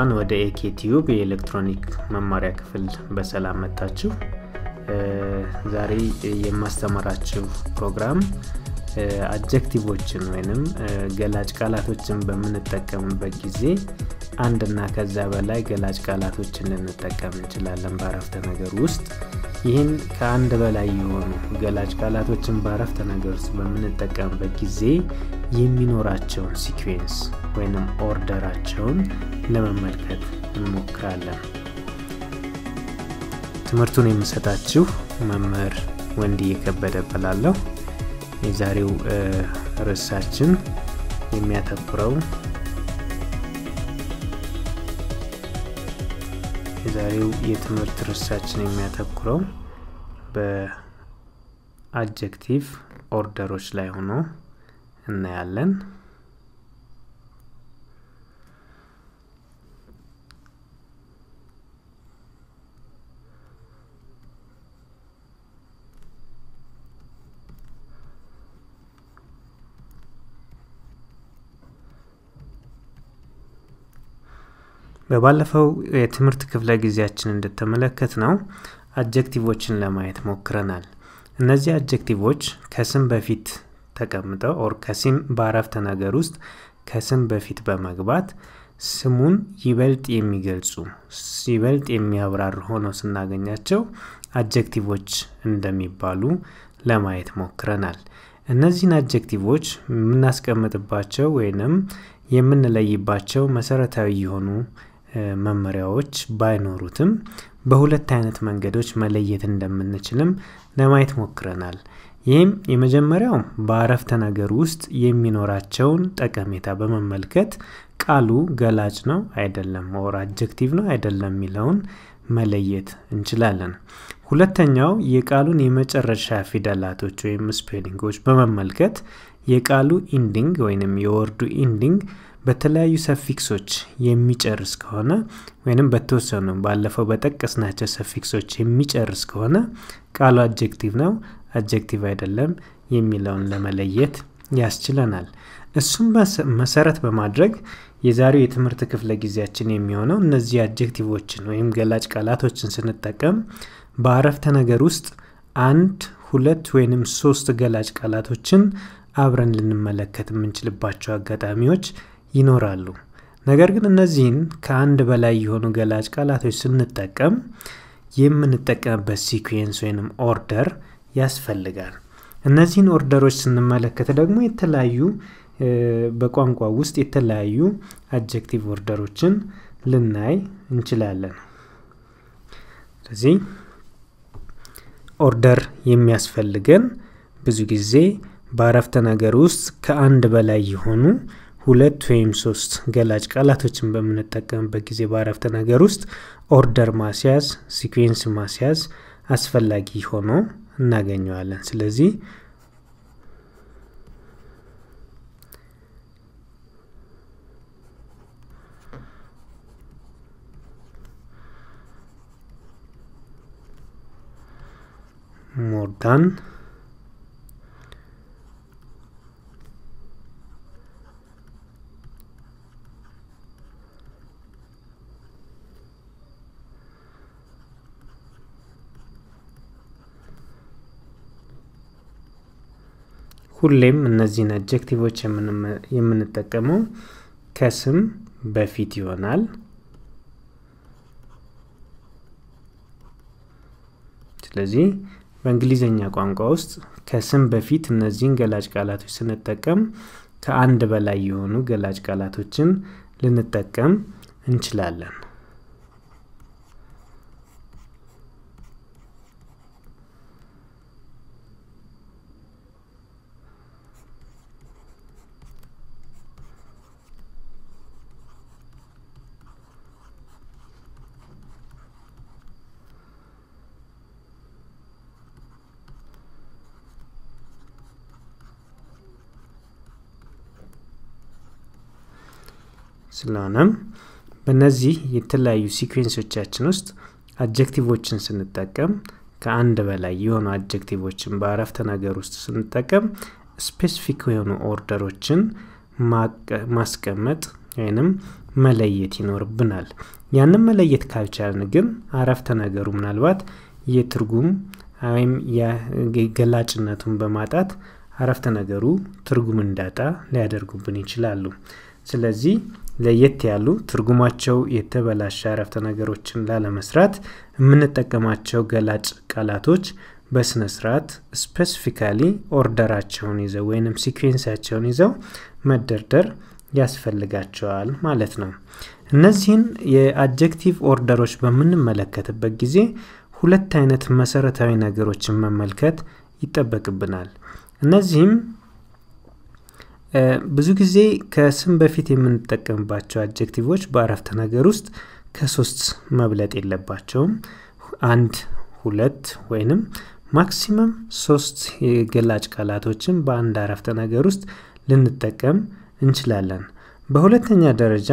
እንኳን ወደ ኤኬ ቲዩብ የኤሌክትሮኒክ መማሪያ ክፍል በሰላም መጣችሁ። ዛሬ የማስተምራችሁ ፕሮግራም አጀክቲቮችን ወይንም ገላጭ ቃላቶችን በምንጠቀምበት ጊዜ አንድና ከዛ በላይ ገላጭ ቃላቶችን ልንጠቀም እንችላለን በአረፍተ ነገር ውስጥ። ይህን ከአንድ በላይ የሆኑ ገላጭ ቃላቶችን በአረፍተ ነገር ውስጥ በምንጠቀምበት ጊዜ የሚኖራቸውን ሲኩዌንስ ወይንም ኦርደራቸውን ለመመልከት እንሞክራለን። ትምህርቱን የምሰጣችሁ መምህር ወንድ እየከበደ እባላለሁ። የዛሬው ርዕሳችን የሚያተኩረው የዛሬው የትምህርት ርዕሳችን የሚያተኩረው በአጀክቲቭ ኦርደሮች ላይ ሆኖ እናያለን። በባለፈው የትምህርት ክፍለ ጊዜያችን እንደተመለከት ነው አጀክቲቮችን ለማየት ሞክረናል። እነዚህ አጀክቲቮች ከስም በፊት ተቀምጠው ኦር ከስም በአረፍተ ነገር ውስጥ ከስም በፊት በመግባት ስሙን ይበልጥ የሚገልጹ ይበልጥ የሚያብራሩ ሆነው ስናገኛቸው አጀክቲቮች እንደሚባሉ ለማየት ሞክረናል። እነዚህን አጀክቲቮች የምናስቀምጥባቸው ወይንም የምንለይባቸው መሰረታዊ የሆኑ መመሪያዎች ባይኖሩትም በሁለት አይነት መንገዶች መለየት እንደምንችልም ለማየት ሞክረናል። ይህም የመጀመሪያው በአረፍተ ነገር ውስጥ የሚኖራቸውን ጠቀሜታ በመመልከት ቃሉ ገላጭ ነው አይደለም፣ ወር አጀክቲቭ ነው አይደለም የሚለውን መለየት እንችላለን። ሁለተኛው የቃሉን የመጨረሻ ፊደላቶች ወይም ስፔሊንጎች በመመልከት የቃሉ ኢንዲንግ ወይንም የወርዱ ኢንዲንግ በተለያዩ ሰፊክሶች የሚጨርስ ከሆነ ወይንም በተወሰኑ ባለፈው በጠቀስናቸው ሰፊክሶች የሚጨርስ ከሆነ ቃሉ አጀክቲቭ ነው አጀክቲቭ አይደለም የሚለውን ለመለየት ያስችለናል። እሱም መሰረት በማድረግ የዛሬው የትምህርት ክፍለ ጊዜያችን የሚሆነው እነዚህ አጀክቲቮችን ወይም ገላጭ ቃላቶችን ስንጠቀም በአረፍተ ነገር ውስጥ አንድ ሁለት ወይንም ሶስት ገላጭ ቃላቶችን አብረን ልንመለከት የምንችልባቸው አጋጣሚዎች ይኖራሉ። ነገር ግን እነዚህን ከአንድ በላይ የሆኑ ገላጭ ቃላቶች ስንጠቀም የምንጠቀምበት ሲኩዌንስ ወይንም ኦርደር ያስፈልጋል። እነዚህን ኦርደሮች ስንመለከት ደግሞ የተለያዩ በቋንቋ ውስጥ የተለያዩ አጀክቲቭ ኦርደሮችን ልናይ እንችላለን። ስለዚህ ኦርደር የሚያስፈልገን ብዙ ጊዜ በአረፍተ ነገር ውስጥ ከአንድ በላይ የሆኑ ሁለት ወይም ሶስት ገላጭ ቃላቶችን በምንጠቀምበት ጊዜ በአረፍተ ነገር ውስጥ ኦርደር ማስያዝ ሲኩዌንስ ማስያዝ አስፈላጊ ሆኖ እናገኘዋለን። ስለዚህ ሞር ዳን ሁሌም እነዚህን አጀክቲቮች የምንጠቀመው ከስም በፊት ይሆናል። ስለዚህ በእንግሊዝኛ ቋንቋ ውስጥ ከስም በፊት እነዚህን ገላጭ ቃላቶች ስንጠቀም ከአንድ በላይ የሆኑ ገላጭ ቃላቶችን ልንጠቀም እንችላለን። ስለሆነም በእነዚህ የተለያዩ ሲኩዌንሶቻችን ውስጥ አጀክቲቮችን ስንጠቀም ከአንድ በላይ የሆኑ አጀክቲቮችን በአረፍተ ነገር ውስጥ ስንጠቀም ስፔሲፊክ የሆኑ ኦርደሮችን ማስቀመጥ ወይንም መለየት ይኖርብናል። ያንን መለየት ካልቻልን ግን አረፍተ ነገሩ ምናልባት የትርጉም ወይም ገላጭነቱን በማጣት አረፍተ ነገሩ ትርጉም እንዳጣ ሊያደርጉብን ይችላሉ። ስለዚህ ለየት ያሉ ትርጉማቸው የተበላሸ አረፍተ ነገሮችን ላለመስራት የምንጠቀማቸው ገላጭ ቃላቶች በስነ ስርዓት ስፔሲፊካሊ ኦርደራቸውን ይዘው ወይንም ሲኩዌንሳቸውን ይዘው መደርደር ያስፈልጋቸዋል ማለት ነው። እነዚህን የአጀክቲቭ ኦርደሮች በምንመለከትበት ጊዜ ሁለት አይነት መሰረታዊ ነገሮችን መመልከት ይጠበቅብናል። እነዚህም ብዙ ጊዜ ከስም በፊት የምንጠቀምባቸው አጀክቲቮች በአረፍተ ነገር ውስጥ ከሶስት መብለጥ የለባቸውም። አንድ፣ ሁለት ወይንም ማክሲመም ሶስት የገላጭ ቃላቶችን በአንድ አረፍተ ነገር ውስጥ ልንጠቀም እንችላለን። በሁለተኛ ደረጃ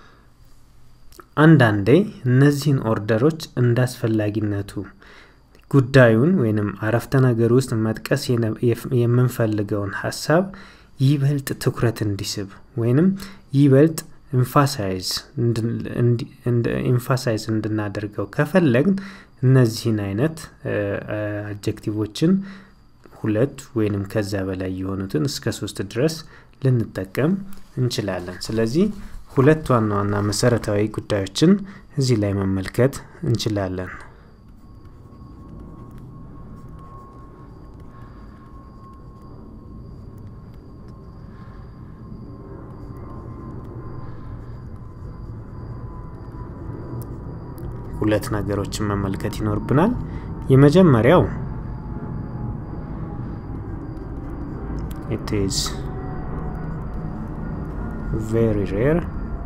አንዳንዴ እነዚህን ኦርደሮች እንደ አስፈላጊነቱ ጉዳዩን ወይንም አረፍተ ነገር ውስጥ መጥቀስ የምንፈልገውን ሀሳብ ይበልጥ ትኩረት እንዲስብ ወይንም ይበልጥ ኢንፋሳይዝ እንድናደርገው ከፈለግን እነዚህን አይነት አጀክቲቮችን ሁለት ወይንም ከዛ በላይ የሆኑትን እስከ ሶስት ድረስ ልንጠቀም እንችላለን። ስለዚህ ሁለት ዋና ዋና መሰረታዊ ጉዳዮችን እዚህ ላይ መመልከት እንችላለን። ሁለት ነገሮችን መመልከት ይኖርብናል። የመጀመሪያው it is very rare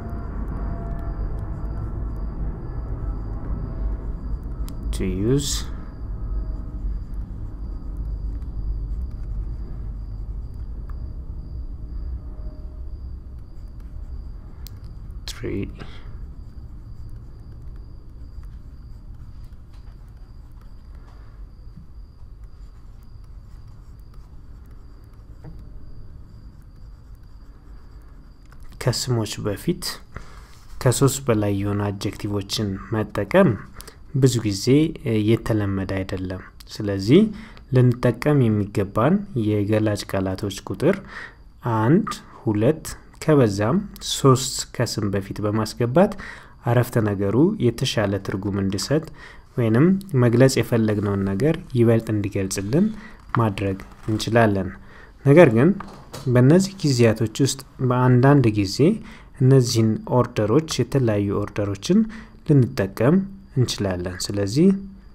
to use three ከስሞች በፊት ከሶስት በላይ የሆኑ አጀክቲቮችን መጠቀም ብዙ ጊዜ የተለመደ አይደለም። ስለዚህ ልንጠቀም የሚገባን የገላጭ ቃላቶች ቁጥር አንድ፣ ሁለት ከበዛም ሶስት ከስም በፊት በማስገባት አረፍተ ነገሩ የተሻለ ትርጉም እንዲሰጥ ወይንም መግለጽ የፈለግነውን ነገር ይበልጥ እንዲገልጽልን ማድረግ እንችላለን። ነገር ግን በእነዚህ ጊዜያቶች ውስጥ በአንዳንድ ጊዜ እነዚህን ኦርደሮች የተለያዩ ኦርደሮችን ልንጠቀም እንችላለን። ስለዚህ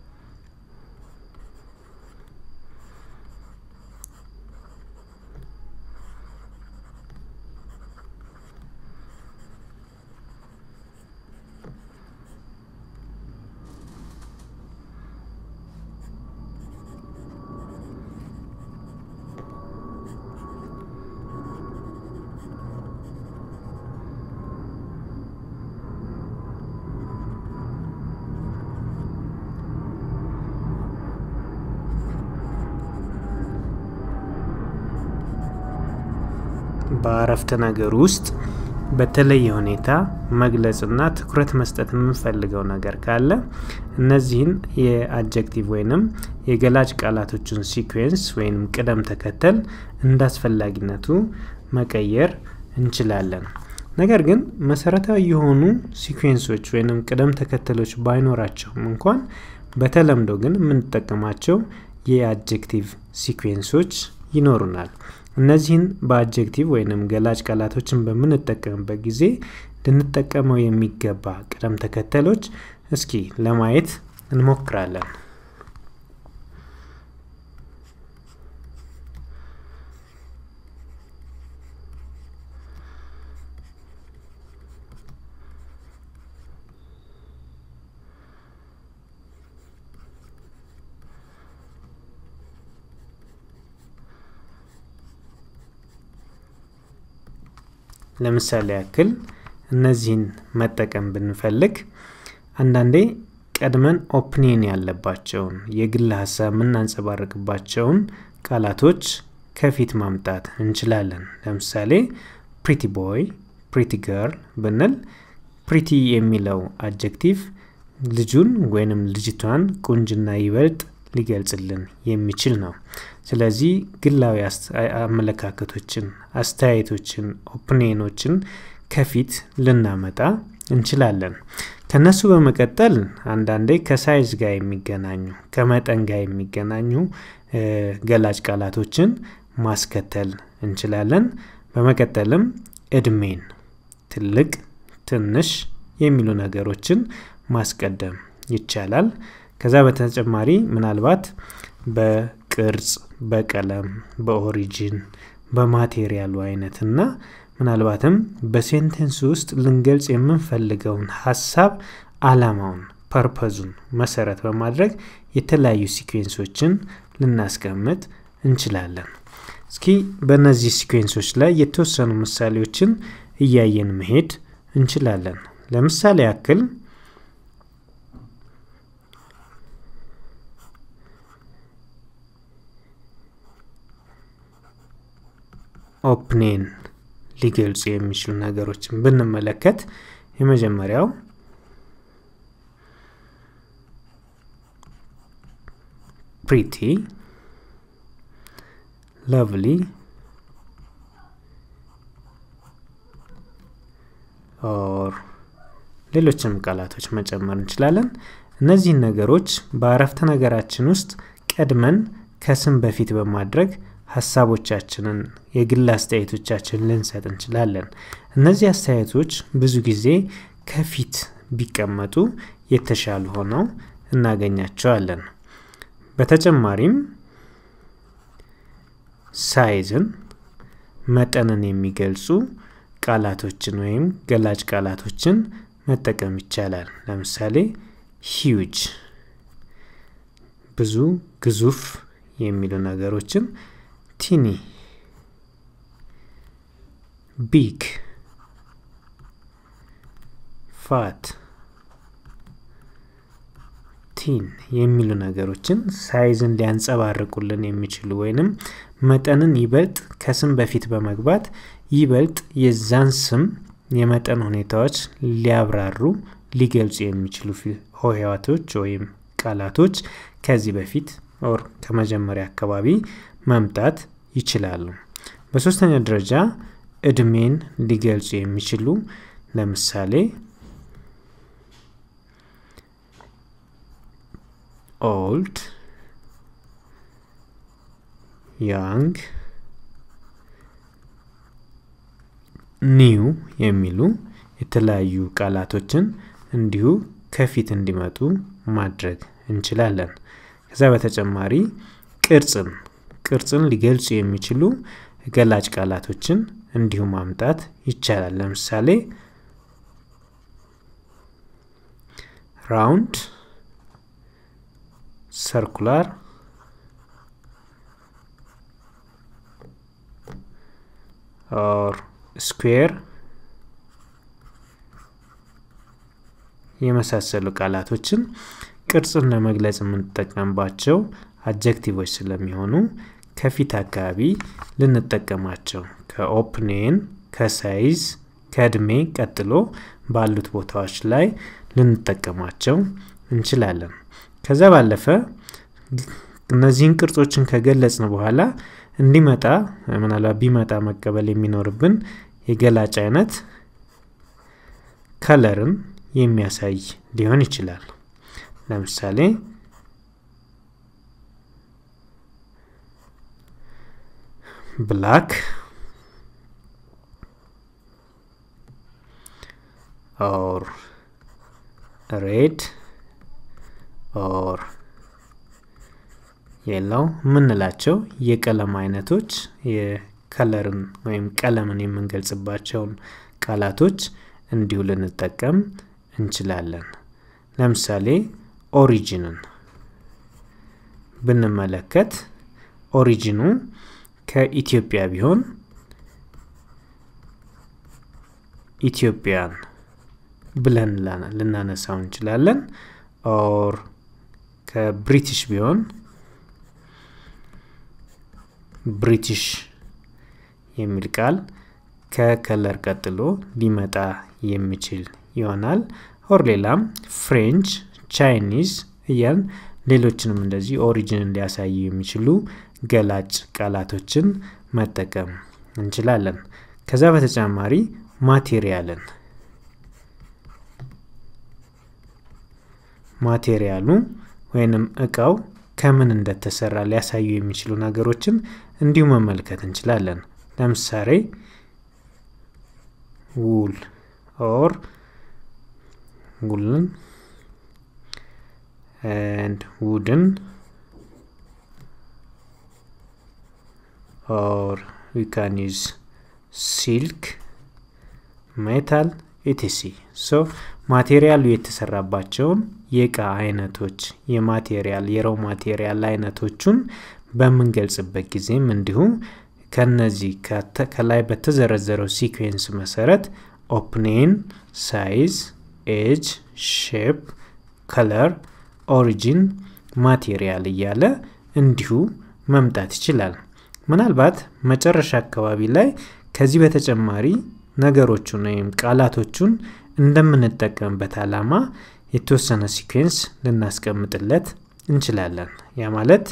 በአረፍተ ነገር ውስጥ በተለየ ሁኔታ መግለጽና ትኩረት መስጠት የምንፈልገው ነገር ካለ እነዚህን የአጀክቲቭ ወይንም የገላጭ ቃላቶችን ሲኩዌንስ ወይንም ቅደም ተከተል እንደ አስፈላጊነቱ መቀየር እንችላለን። ነገር ግን መሰረታዊ የሆኑ ሲኩዌንሶች ወይንም ቅደም ተከተሎች ባይኖራቸውም እንኳን በተለምዶ ግን የምንጠቀማቸው የአጀክቲቭ ሲኩዌንሶች ይኖሩናል። እነዚህን በአጀክቲቭ ወይንም ገላጭ ቃላቶችን በምንጠቀምበት ጊዜ ልንጠቀመው የሚገባ ቅደም ተከተሎች እስኪ ለማየት እንሞክራለን። ለምሳሌ ያክል እነዚህን መጠቀም ብንፈልግ አንዳንዴ ቀድመን ኦፕኒየን ያለባቸውን የግል ሀሳብ የምናንጸባርቅባቸውን ቃላቶች ከፊት ማምጣት እንችላለን። ለምሳሌ ፕሪቲ ቦይ፣ ፕሪቲ ገርል ብንል ፕሪቲ የሚለው አጀክቲቭ ልጁን ወይንም ልጅቷን ቁንጅና ይበልጥ ሊገልጽልን የሚችል ነው። ስለዚህ ግላዊ አመለካከቶችን፣ አስተያየቶችን፣ ኦፕኒኖችን ከፊት ልናመጣ እንችላለን። ከነሱ በመቀጠል አንዳንዴ ከሳይዝ ጋር የሚገናኙ ከመጠን ጋር የሚገናኙ ገላጭ ቃላቶችን ማስከተል እንችላለን። በመቀጠልም እድሜን፣ ትልቅ፣ ትንሽ የሚሉ ነገሮችን ማስቀደም ይቻላል። ከዛ በተጨማሪ ምናልባት በቅርጽ፣ በቀለም፣ በኦሪጂን፣ በማቴሪያሉ አይነት እና ምናልባትም በሴንቴንስ ውስጥ ልንገልጽ የምንፈልገውን ሀሳብ አላማውን፣ ፐርፐዙን መሰረት በማድረግ የተለያዩ ሲኩዌንሶችን ልናስቀምጥ እንችላለን። እስኪ በእነዚህ ሲኩዌንሶች ላይ የተወሰኑ ምሳሌዎችን እያየን መሄድ እንችላለን። ለምሳሌ ያክል ኦፕኔን ሊገልጹ የሚችሉ ነገሮችን ብንመለከት የመጀመሪያው ፕሪቲ፣ ለቭሊ፣ ኦር ሌሎችም ቃላቶች መጨመር እንችላለን። እነዚህን ነገሮች በአረፍተ ነገራችን ውስጥ ቀድመን ከስም በፊት በማድረግ ሀሳቦቻችንን የግል አስተያየቶቻችንን ልንሰጥ እንችላለን። እነዚህ አስተያየቶች ብዙ ጊዜ ከፊት ቢቀመጡ የተሻሉ ሆነው እናገኛቸዋለን። በተጨማሪም ሳይዝን፣ መጠንን የሚገልጹ ቃላቶችን ወይም ገላጭ ቃላቶችን መጠቀም ይቻላል። ለምሳሌ ሂውጅ፣ ብዙ፣ ግዙፍ የሚሉ ነገሮችን ቲኒ፣ ቢግ፣ ፋት፣ ቲን የሚሉ ነገሮችን ሳይዝን ሊያንጸባርቁልን የሚችሉ ወይንም መጠንን ይበልጥ ከስም በፊት በመግባት ይበልጥ የዛን ስም የመጠን ሁኔታዎች ሊያብራሩ ሊገልጹ የሚችሉ ሆሄያቶች ወይም ቃላቶች ከዚህ በፊት ኦር ከመጀመሪያ አካባቢ መምጣት ይችላሉ። በሶስተኛ ደረጃ እድሜን ሊገልጹ የሚችሉ ለምሳሌ ኦልድ፣ ያንግ፣ ኒው የሚሉ የተለያዩ ቃላቶችን እንዲሁ ከፊት እንዲመጡ ማድረግ እንችላለን። ከዛ በተጨማሪ ቅርጽን ቅርጽን ሊገልጹ የሚችሉ ገላጭ ቃላቶችን እንዲሁ ማምጣት ይቻላል። ለምሳሌ ራውንድ፣ ሰርኩላር፣ ኦር ስኩዌር የመሳሰሉ ቃላቶችን ቅርጽን ለመግለጽ የምንጠቀምባቸው አጀክቲቮች ስለሚሆኑ ከፊት አካባቢ ልንጠቀማቸው ከኦፕኔን ከሳይዝ ከእድሜ ቀጥሎ ባሉት ቦታዎች ላይ ልንጠቀማቸው እንችላለን። ከዛ ባለፈ እነዚህን ቅርጾችን ከገለጽን በኋላ እንዲመጣ ምናልባት ቢመጣ መቀበል የሚኖርብን የገላጭ አይነት ከለርን የሚያሳይ ሊሆን ይችላል። ለምሳሌ ብላክ ኦር ሬድ ኦር የለው የምንላቸው የቀለም አይነቶች የከለርን ወይም ቀለምን የምንገልጽባቸውን ቃላቶች እንዲሁ ልንጠቀም እንችላለን። ለምሳሌ ኦሪጂንን ብንመለከት ኦሪጂኑ ከኢትዮጵያ ቢሆን ኢትዮጵያን ብለን ልናነሳው እንችላለን። ኦር ከብሪቲሽ ቢሆን ብሪቲሽ የሚል ቃል ከከለር ቀጥሎ ሊመጣ የሚችል ይሆናል። ኦር ሌላም ፍሬንች፣ ቻይኒዝ እያልን ሌሎችንም እንደዚህ ኦሪጂንን ሊያሳዩ የሚችሉ ገላጭ ቃላቶችን መጠቀም እንችላለን። ከዛ በተጨማሪ ማቴሪያልን ማቴሪያሉ ወይንም እቃው ከምን እንደተሰራ ሊያሳዩ የሚችሉ ነገሮችን እንዲሁ መመልከት እንችላለን። ለምሳሌ ውል ኦር ውልን and wooden or we can use silk metal etc ሶ ማቴሪያሉ የተሰራባቸውን የእቃ አይነቶች የማቴሪያል የረው ማቴሪያል አይነቶቹን በምንገልጽበት ጊዜም እንዲሁ ከነዚህ ከላይ በተዘረዘረው ሲኩዌንስ መሰረት ኦፕኔን ሳይዝ ኤጅ ሼፕ ከለር ኦሪጂን ማቴሪያል እያለ እንዲሁ መምጣት ይችላል። ምናልባት መጨረሻ አካባቢ ላይ ከዚህ በተጨማሪ ነገሮቹን ወይም ቃላቶቹን እንደምንጠቀምበት ዓላማ የተወሰነ ሲኩዌንስ ልናስቀምጥለት እንችላለን። ያ ማለት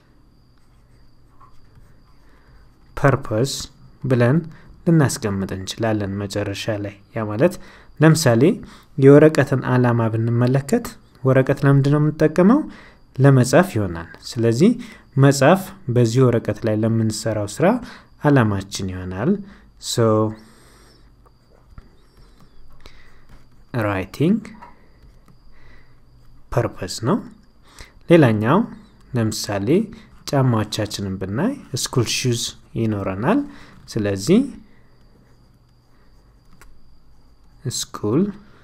ፐርፐስ ብለን ልናስቀምጥ እንችላለን መጨረሻ ላይ። ያ ማለት ለምሳሌ የወረቀትን ዓላማ ብንመለከት ወረቀት ለምንድን ነው የምንጠቀመው? ለመጻፍ ይሆናል። ስለዚህ መጻፍ በዚህ ወረቀት ላይ ለምንሰራው ስራ አላማችን ይሆናል። ሶ ራይቲንግ ፐርፐስ ነው። ሌላኛው ለምሳሌ ጫማዎቻችንን ብናይ ስኩል ሹዝ ይኖረናል። ስለዚህ ስኩል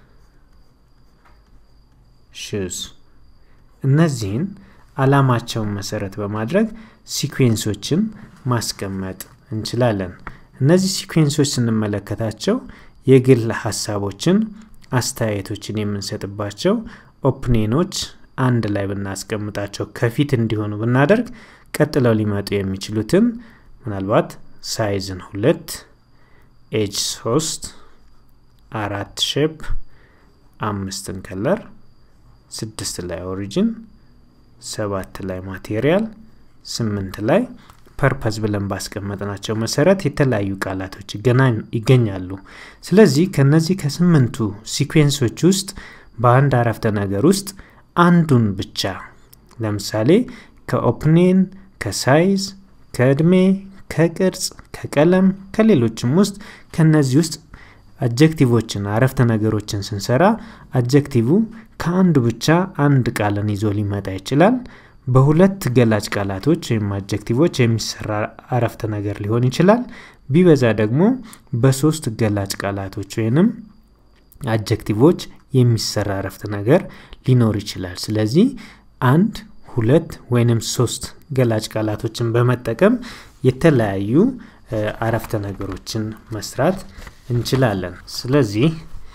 ሹዝ እነዚህን አላማቸውን መሰረት በማድረግ ሲኩዌንሶችን ማስቀመጥ እንችላለን። እነዚህ ሲኩዌንሶች ስንመለከታቸው የግል ሀሳቦችን፣ አስተያየቶችን የምንሰጥባቸው ኦፕኔኖች አንድ ላይ ብናስቀምጣቸው ከፊት እንዲሆኑ ብናደርግ ቀጥለው ሊመጡ የሚችሉትን ምናልባት ሳይዝን ሁለት ኤጅ ሶስት አራት ሼፕ አምስትን ከለር ስድስት ላይ ኦሪጂን ሰባት ላይ ማቴሪያል ስምንት ላይ ፐርፐዝ ብለን ባስቀመጥናቸው መሰረት የተለያዩ ቃላቶች ይገኛሉ። ስለዚህ ከነዚህ ከስምንቱ ሲኩዌንሶች ውስጥ በአንድ አረፍተ ነገር ውስጥ አንዱን ብቻ ለምሳሌ ከኦፕኔን፣ ከሳይዝ፣ ከእድሜ፣ ከቅርጽ፣ ከቀለም፣ ከሌሎችም ውስጥ ከነዚህ ውስጥ አጀክቲቮችን አረፍተ ነገሮችን ስንሰራ አጀክቲቭ ከአንዱ ብቻ አንድ ቃልን ይዞ ሊመጣ ይችላል። በሁለት ገላጭ ቃላቶች ወይም አጀክቲቮች የሚሰራ አረፍተ ነገር ሊሆን ይችላል። ቢበዛ ደግሞ በሶስት ገላጭ ቃላቶች ወይንም አጀክቲቮች የሚሰራ አረፍተ ነገር ሊኖር ይችላል። ስለዚህ አንድ ሁለት ወይንም ሶስት ገላጭ ቃላቶችን በመጠቀም የተለያዩ አረፍተ ነገሮችን መስራት እንችላለን። ስለዚህ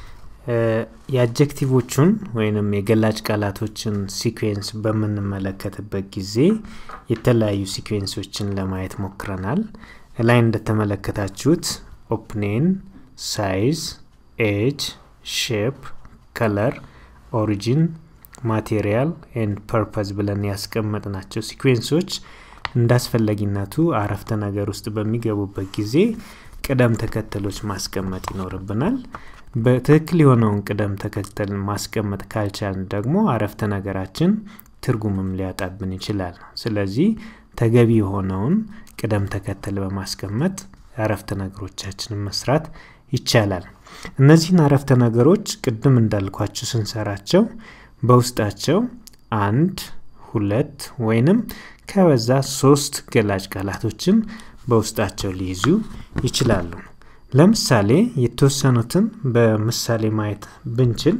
የአጀክቲቮቹን ወይንም የገላጭ ቃላቶችን ሲኩዌንስ በምንመለከትበት ጊዜ የተለያዩ ሲኩዌንሶችን ለማየት ሞክረናል። ላይ እንደተመለከታችሁት ኦፕኔን፣ ሳይዝ፣ ኤጅ፣ ሼፕ፣ ከለር፣ ኦሪጂን፣ ማቴሪያል ኤንድ ፐርፐዝ ብለን ያስቀመጥናቸው ሲኩዌንሶች እንዳስፈላጊነቱ አረፍተ ነገር ውስጥ በሚገቡበት ጊዜ ቅደም ተከተሎች ማስቀመጥ ይኖርብናል። በትክክል የሆነውን ቅደም ተከተል ማስቀመጥ ካልቻልን ደግሞ አረፍተ ነገራችን ትርጉምም ሊያጣብን ይችላል። ስለዚህ ተገቢ የሆነውን ቅደም ተከተል በማስቀመጥ አረፍተ ነገሮቻችንን መስራት ይቻላል። እነዚህን አረፍተ ነገሮች ቅድም እንዳልኳችሁ ስንሰራቸው በውስጣቸው አንድ ሁለት ወይንም ከበዛ ሶስት ገላጭ ቃላቶችን በውስጣቸው ሊይዙ ይችላሉ። ለምሳሌ የተወሰኑትን በምሳሌ ማየት ብንችል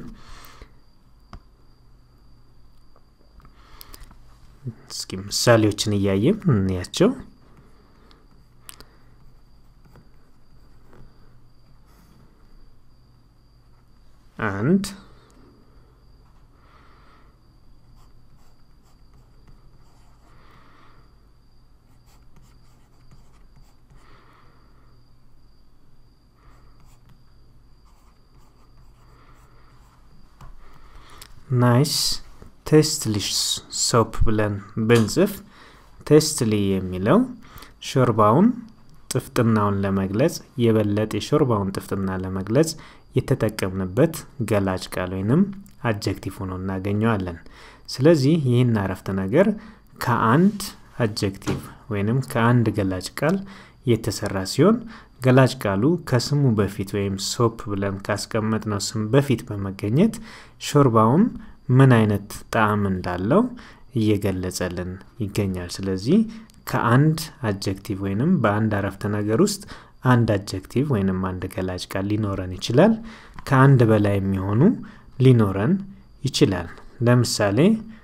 እስኪ ምሳሌዎችን እያየን እንያቸው። አንድ ናይስ ቴስትሊሽ ሶፕ ብለን ብንጽፍ ቴስትሊ የሚለው ሾርባውን ጥፍጥናውን ለመግለጽ የበለጠ የሾርባውን ጥፍጥና ለመግለጽ የተጠቀምንበት ገላጭ ቃል ወይንም አጀክቲቭ ሆኖ እናገኘዋለን። ስለዚህ ይህን አረፍተ ነገር ከአንድ አጀክቲቭ ወይንም ከአንድ ገላጭ ቃል የተሰራ ሲሆን ገላጭ ቃሉ ከስሙ በፊት ወይም ሶፕ ብለን ካስቀመጥነው ስም በፊት በመገኘት ሾርባውን ምን አይነት ጣዕም እንዳለው እየገለጸልን ይገኛል። ስለዚህ ከአንድ አጀክቲቭ ወይንም በአንድ አረፍተ ነገር ውስጥ አንድ አጀክቲቭ ወይንም አንድ ገላጭ ቃል ሊኖረን ይችላል። ከአንድ በላይ የሚሆኑ ሊኖረን ይችላል። ለምሳሌ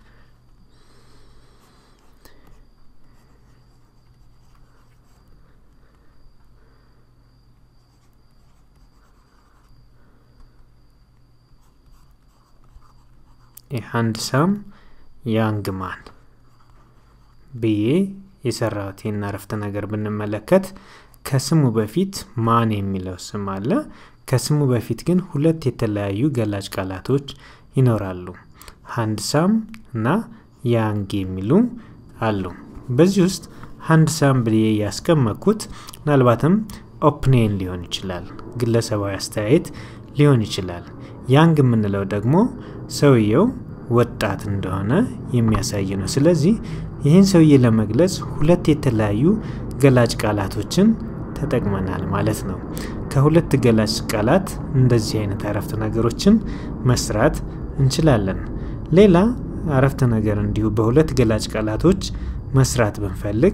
የሃንድሳም ያንግ ማን ብዬ የሰራሁት ይህን አረፍተ ነገር ብንመለከት ከስሙ በፊት ማን የሚለው ስም አለ። ከስሙ በፊት ግን ሁለት የተለያዩ ገላጭ ቃላቶች ይኖራሉ። ሃንድሳም እና ያንግ የሚሉ አሉ። በዚህ ውስጥ ሃንድሳም ብዬ ያስቀመጥኩት ምናልባትም ኦፕኔን ሊሆን ይችላል፣ ግለሰባዊ አስተያየት ሊሆን ይችላል። ያንግ የምንለው ደግሞ ሰውየው ወጣት እንደሆነ የሚያሳይ ነው። ስለዚህ ይህን ሰውዬ ለመግለጽ ሁለት የተለያዩ ገላጭ ቃላቶችን ተጠቅመናል ማለት ነው። ከሁለት ገላጭ ቃላት እንደዚህ አይነት አረፍተ ነገሮችን መስራት እንችላለን። ሌላ አረፍተ ነገር እንዲሁ በሁለት ገላጭ ቃላቶች መስራት ብንፈልግ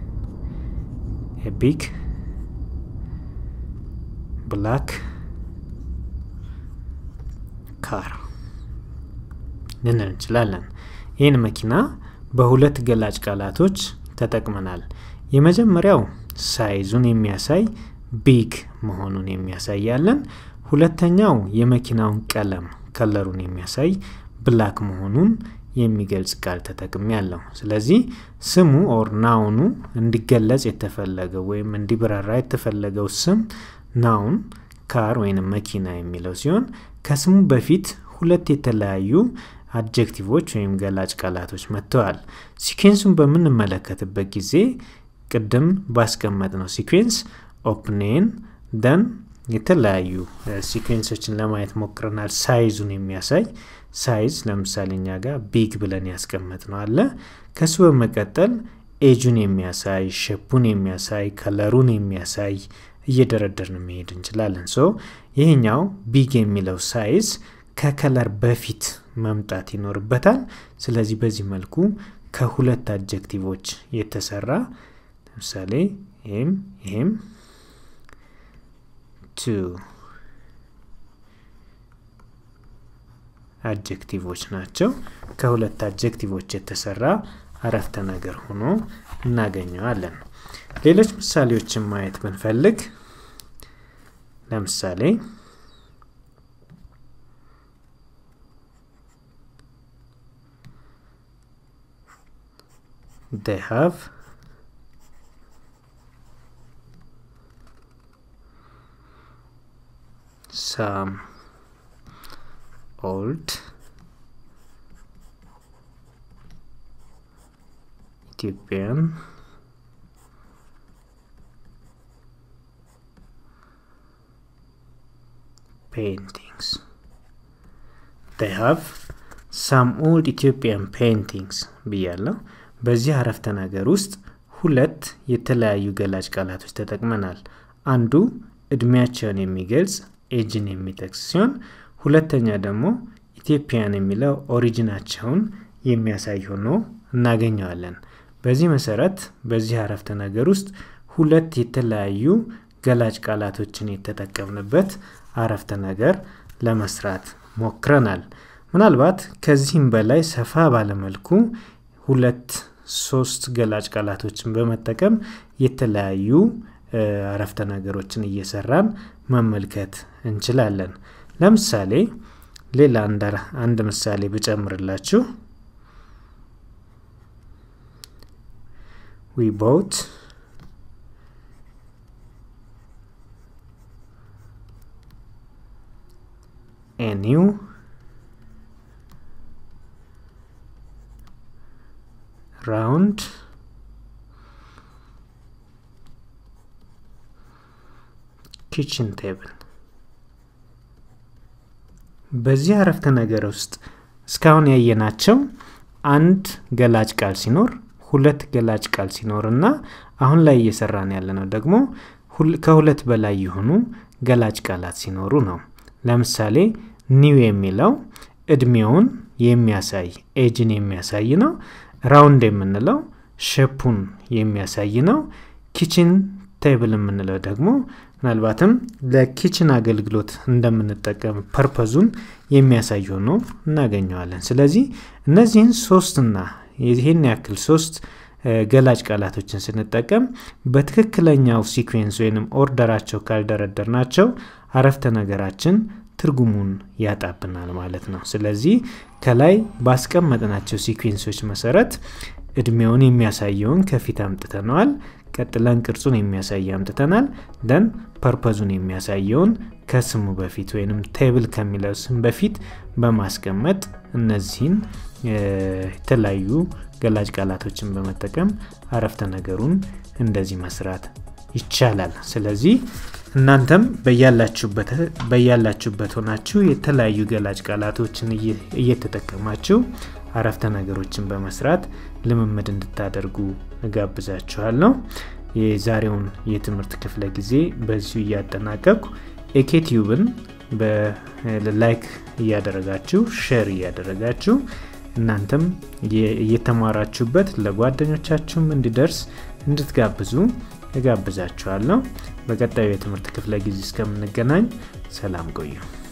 ቢግ ብላክ ካር ልንል እንችላለን። ይህን መኪና በሁለት ገላጭ ቃላቶች ተጠቅመናል። የመጀመሪያው ሳይዙን የሚያሳይ ቢግ መሆኑን የሚያሳያለን። ሁለተኛው የመኪናውን ቀለም ከለሩን የሚያሳይ ብላክ መሆኑን የሚገልጽ ቃል ተጠቅሚ ያለው። ስለዚህ ስሙ ኦር ናውኑ እንዲገለጽ የተፈለገው ወይም እንዲብራራ የተፈለገው ስም ናውን ካር ወይም መኪና የሚለው ሲሆን ከስሙ በፊት ሁለት የተለያዩ አጀክቲቮች ወይም ገላጭ ቃላቶች መጥተዋል። ሲኩዌንሱን በምንመለከትበት ጊዜ ቅድም ባስቀመጥ ነው ሲኩዌንስ ኦፕኔን ደን የተለያዩ ሲኩዌንሶችን ለማየት ሞክረናል። ሳይዙን የሚያሳይ ሳይዝ ለምሳሌ እኛ ጋር ቢግ ብለን ያስቀመጥ ነው አለ። ከሱ በመቀጠል ኤጁን የሚያሳይ ሼፑን የሚያሳይ ከለሩን የሚያሳይ እየደረደርን መሄድ እንችላለን። ሶ ይህኛው ቢግ የሚለው ሳይዝ ከከለር በፊት መምጣት ይኖርበታል። ስለዚህ በዚህ መልኩ ከሁለት አጀክቲቮች የተሰራ ለምሳሌ ይህም ይህም ቱ አጀክቲቮች ናቸው። ከሁለት አጀክቲቮች የተሰራ አረፍተ ነገር ሆኖ እናገኘዋለን። ሌሎች ምሳሌዎችን ማየት ብንፈልግ ለምሳሌ they have some old Ethiopian paintings. They have some old Ethiopian paintings ብያለሁ። በዚህ አረፍተ ነገር ውስጥ ሁለት የተለያዩ ገላጭ ቃላቶች ተጠቅመናል። አንዱ እድሜያቸውን የሚገልጽ ኤጅን የሚጠቅስ ሲሆን ሁለተኛ ደግሞ ኢትዮጵያን የሚለው ኦሪጂናቸውን የሚያሳይ ሆኖ እናገኘዋለን። በዚህ መሰረት በዚህ አረፍተ ነገር ውስጥ ሁለት የተለያዩ ገላጭ ቃላቶችን የተጠቀምንበት አረፍተ ነገር ለመስራት ሞክረናል። ምናልባት ከዚህም በላይ ሰፋ ባለመልኩ ሁለት ሶስት ገላጭ ቃላቶችን በመጠቀም የተለያዩ አረፍተ ነገሮችን እየሰራን መመልከት እንችላለን። ለምሳሌ ሌላ አንድ ምሳሌ ብጨምርላችሁ we bought a new ራውንድ ኪችን ቴብል በዚህ አረፍተ ነገር ውስጥ እስካሁን ያየናቸው አንድ ገላጭ ቃል ሲኖር ሁለት ገላጭ ቃል ሲኖር እና አሁን ላይ እየሰራን ያለነው ደግሞ ከሁለት በላይ የሆኑ ገላጭ ቃላት ሲኖሩ ነው ለምሳሌ ኒው የሚለው እድሜውን የሚያሳይ ኤጅን የሚያሳይ ነው ራውንድ የምንለው ሸፑን የሚያሳይ ነው ኪችን ቴብል የምንለው ደግሞ ምናልባትም ለኪችን አገልግሎት እንደምንጠቀም ፐርፐዙን የሚያሳይ ሆኖ እናገኘዋለን ስለዚህ እነዚህን ሶስትና ይህን ያክል ሶስት ገላጭ ቃላቶችን ስንጠቀም በትክክለኛው ሲኩዌንስ ወይንም ኦርደራቸው ካልደረደር ናቸው አረፍተ ነገራችን ትርጉሙን ያጣብናል ማለት ነው ስለዚህ ከላይ ባስቀመጥናቸው ሲኩዌንሶች መሰረት እድሜውን የሚያሳየውን ከፊት አምጥተነዋል ቀጥለን ቅርጹን የሚያሳይ አምጥተናል ደን ፐርፐዙን የሚያሳየውን ከስሙ በፊት ወይም ቴብል ከሚለው ስም በፊት በማስቀመጥ እነዚህን የተለያዩ ገላጭ ቃላቶችን በመጠቀም አረፍተ ነገሩን እንደዚህ መስራት ይቻላል ስለዚህ እናንተም በያላችሁበት ሆናችሁ የተለያዩ ገላጭ ቃላቶችን እየተጠቀማችሁ አረፍተ ነገሮችን በመስራት ልምምድ እንድታደርጉ እጋብዛችኋለሁ የዛሬውን የትምህርት ክፍለ ጊዜ በዚሁ እያጠናቀቅኩ ኤኬቲዩብን በላይክ እያደረጋችሁ ሼር እያደረጋችሁ እናንተም እየተማራችሁበት ለጓደኞቻችሁም እንዲደርስ እንድትጋብዙ እጋብዛችኋለሁ በቀጣዩ የትምህርት ክፍለ ጊዜ እስከምንገናኝ ሰላም ቆዩ